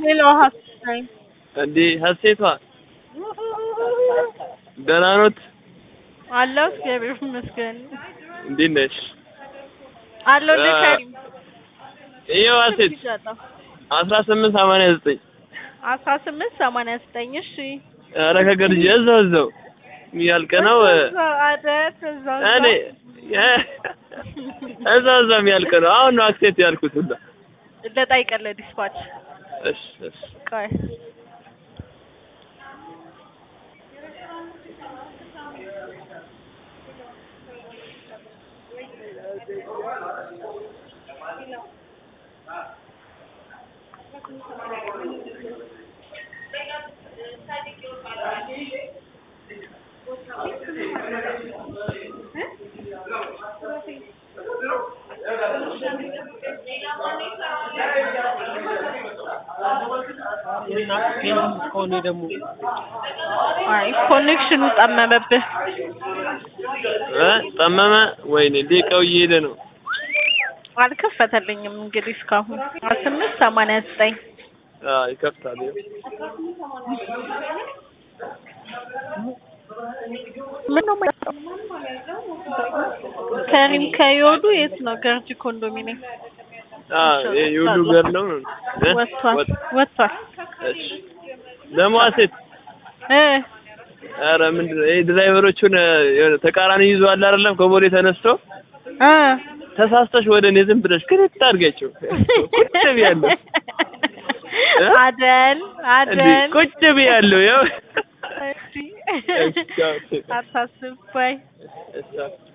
ሌላው ሀሴት ነኝ። እንዴ ሀሴቷ ደህና ኖት? አለሁ እግዚአብሔር ይመስገን። እንዴት ነሽ? አለሁ አ- ለከሪም ይኸው ሀሴት ይዣለሁ። አስራ ስምንት ሰማንያ ዘጠኝ አስራ ስምንት ሰማንያ ዘጠኝ እሺ። ኧረ ከገርጂ እዛው እዛው የሚያልቅ ነው እዛው አይደል እዛው እኔ እዛው እዛው እዛው የሚያልቅ ነው። አሁን ነው አክሴፕት ያልኩት ሁላ። ለጠይቀለ ዲስፓች እሺ እሺ ቆይ ከሆነ ደግሞ አይ ኮኔክሽኑ ጠመመብህ። እ ጠመመ። ወይኔ ደቂቃው እየሄደ ነው። አልከፈተልኝም እንግዲህ እስካሁን አስራ ስምንት ሰማንያ ዘጠኝ አዎ ይከፍታል። ይኸው ምን ነው የማይሰራው? ከሪም ከዮዱ የት ነው? ገርጂ ኮንዶሚኒየም አዎ ይሄ የሁሉ ገር ነው ነው እ? ወጥቷል ወጥ- ወጥቷል። እሺ ደግሞ ሀሴት እ ኧረ ምንድን ነው ይሄ ድራይቨሮቹን እ፣ የሆነ ተቃራኒ ይዘዋል አይደለም ከቦሌ ተነስቶ እ ተሳስተሽ ወደ እኔ ዝም ብለሽ ክንት አድርጊያቸው ቁጭ ብያለሁ እ? አደል እንዴ አደል ቁጭ ብያለሁ ያው እሺ እሺ፣ አዎ። አታስብ ባይ እሺ፣ አዎ።